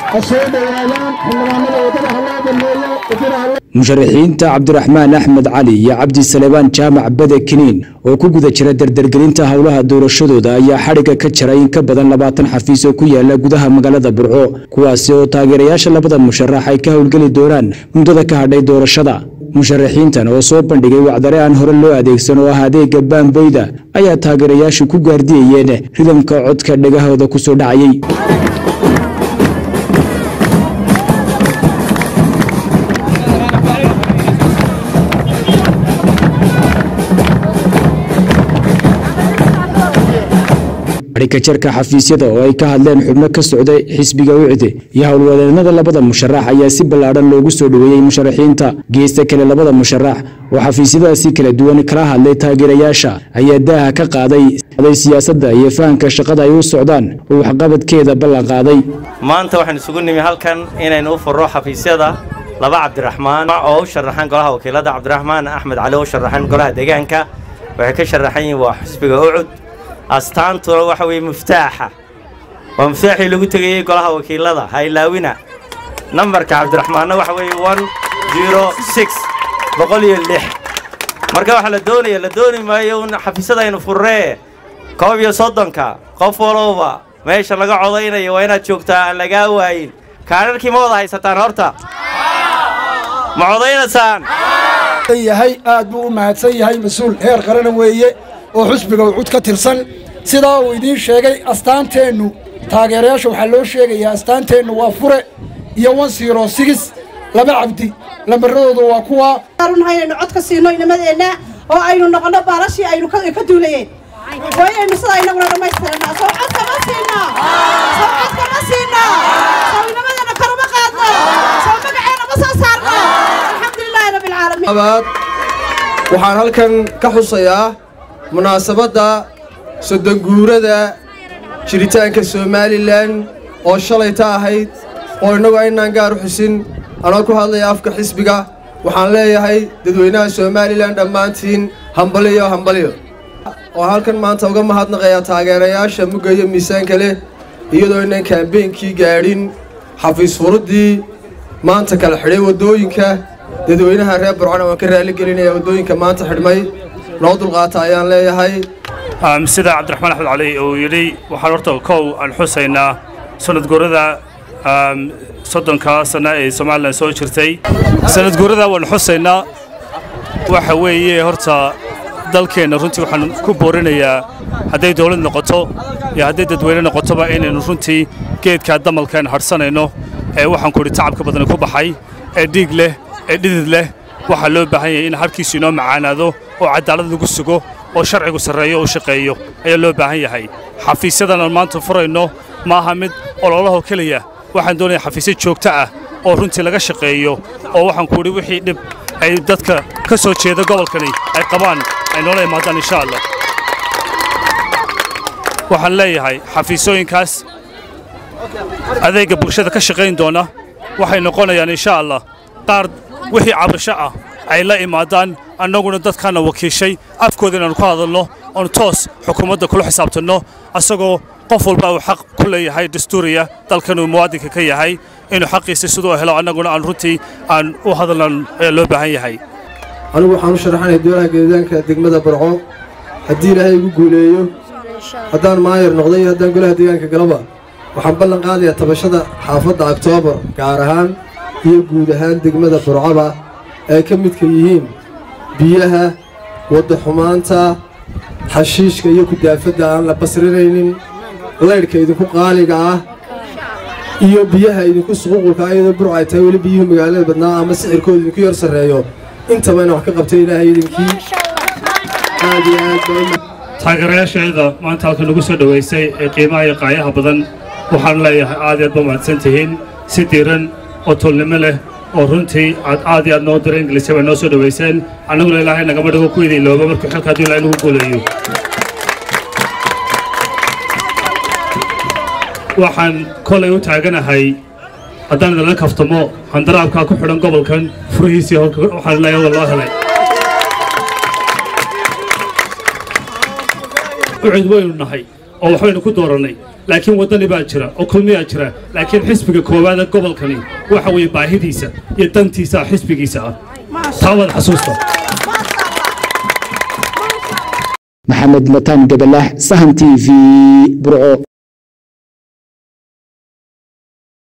ha soo dhowaadaan xildhibaanada waddada ha loo baneeyo waddada ha musharaxiinta cabdiraxmaan axmed cali iyo cabdi salebaan jaamac bade kiniin oo ku guda jira dardargelinta howlaha doorashadooda ayaa xadhigga ka jaray in ka badan labaatan xafiis oo ku yaala gudaha magaalada burco kuwaasi oo taageerayaasha labada musharax ay ka howlgeli doonaan muddada ka hadhay doorashada musharaxiintan oo soo bandhigay wacdare aan hore loo adeegsan oo ah adeega baamboyda ayaa taageerayaashu ku gaardiyayeen ridamka codka dhegahooda ku soo dhacayay kajarka xafiisyada oo ay ka hadleen xubno ka socday xisbiga wicde iyo howlwadeennada labada musharax ayaa si ballaadhan loogu soo dhoweeyey musharaxiinta geesta kale labada musharax oo xafiisyadaasi kala duwan kala hadlay taageerayaasha ayaa daaha ka qaaday siyaasadda iyo fahamka shaqada ay u socdaan oo waxqabadkeeda ballan qaaday maanta waxaan isugu nimi halkan inaynu u furro xafiisyada laba cabdiraxmaan oo u sharaxan golaha wakiilada cabdiraxmaan axmed cali oo u sharaxan golaha deegaanka waxay ka sharaxan yihiin waa xisbiga ucud astaantuna waxa weeye muftaaxa waa muftaaxii lagu tegayey golaha wakiilada ha ilaawina nambarka cabdiraxmaanna waxa weeye one zero six boqol iyo lix marka waxaa la doonaya la dooni maayo un xafiisyadaynu furree koob iyo soddonka qof walowba meesha laga codaynayo waa inaad joogtaa aan lagaa waayin kaadharkii ma wada haysataan horta ma codaynaysaan yahay aad buu u mahadsan yahay mas-uul heer qarana weeye oo xusbiga ucud ka tirsan sidaa uu idiin sheegay astaanteennu taageerayaasha waxaa loo sheegayaa astaanteennu waa fure iyo wan siro sigis laba cabdi lambaradoodu waa kuwa runha inaynu cod ka siino inamadeenna oo aynu noqonno baalashii aynu ka duulayeen waa inaynu sidaa inaguna dhammaystirannaa soo cod kama siinaa soo cod kama siinaa soo inamadeenna karuma qaadno soo magaceena ma soo saarno alxamdulilaahi rabbi alcaalamiin abaad waxaan halkan ka xusayaa munaasabadda sodonguurada jiritaanka somalilan oo shalayta ahayd oo innagu aynaan gaar u xusin anoo ku hadlaya afka xisbiga waxaan leeyahay dadweynaha somalilan dhammaantiin hambaliyo hambaliyo oo halkan maanta uga mahadnaqayaa taageerayaasha mugga iyo miisaanka leh iyadoo inaan kaambeynkii gaadhin xafiis furuddii maanta kala xidhay waddooyinka dadweynaha reer burcana waan ka raaligelinayaa waddooyinka maanta xidhmay noo dulqaata ayaan leeyahay sida cabdiraxmaan axmed cali uu yidhi waxaan horta kow aan xusaynaa sanadguurada soddonka sanna ee somalilan soo jirtay sanadguurada waan xusaynaa waxa weeye horta dalkeenna runtii waxaan ku boorinayaa hadday dawlad noqoto iyo hadday dadweyne noqotoba inaynu runtii geedkaa damalkaan hadhsanayno ee waxaan ku idhi tacabka badani ku baxay ee dhiig leh ee dhidid leh waxaa loo baahan yahay in harkiisu inoo macaanaado oo cadaalad lagu sugo oo sharcigu sarreeyo oo shaqeeyo ayaa loo baahan yahay xafiisyadan aan maanta furayno ma aha mid ololaho keliya waxaan doonayaa xafiisyo joogto ah oo runtii laga shaqeeyo oo waxaan ku idhi wixii dhib ay dadka ka soo jeeda gobolkani ay qabaan ay noola imaadaan insha allah waxaan leeyahay xafiisooyinkaas adeegga bulshada ka shaqayn doona waxay noqonayaan insha allah qaar wixii cabrisho ah ay la imaadaan annaguna dadkaana wakiishay afkooda inaannu ku hadalno oonu toos xukuumadda kula xisaabtanno asagoo qof walba uu xaq ku leeyahay dastuuriya dalkanuu muwaadinka ka yahay inuu xaqiisa siduu helo annaguna aan runtii aan u hadalnan ayaa loo baahan yahay anigu waxaan u sharaxanahay dowlaha geedaanka degmada barco haddii ilaahay igu guuleeyo haddaan maayar noqday iyo haddaan golaha deegaanka galaba waxaan ballan qaadayaa tabashada xaafadda oktoobar gaar ahaan iyo guud ahaan degmada burcaba ay ka midka yihiin biyaha wadda xumaanta xashiishka iyo kudaafadda aan la basrinaynin laydhka idinku qaaliga ah iyo biyaha idinku suququlka iyadoo burca ay tahay weli biyuhu magaalada badnaa ama sixirkooda idinku yar sarreeyo intaba ina wax ka qabtay ilaahay idinkii aad iyo aad baa taageerayaasheeda maanta halka nagu soo dhowaysay ee qiimaha iyo qaayaha badan waxaan leeyahay aad iyaad ba mahadsan tihiin si diiran oo tolnimo leh oo runtii aad aad iyo aad noo dira ingiliisya bay noo soo dhowayseen annaguna ilaahay nagama dhigo ku idin ilooba markuu xilka hadduu ilaahay nagu guuleeyo waxaan kolay u taaganahay haddaan idinla kaftamo handaraabkaa ku xidhan gobolkan furihiisii waxaan leeyahay wada loo helay ucid waynu nahay oo waxbaynu ku doorannay laakiin waddani baa jira oo kulmiyaa jira laakiin xisbiga koowaada gobolkani waxa weeye baahidiisa iyo dantiisa xisbigiisa ah taa wada xasuusta maxamed mataan gabalaax sahan t v burco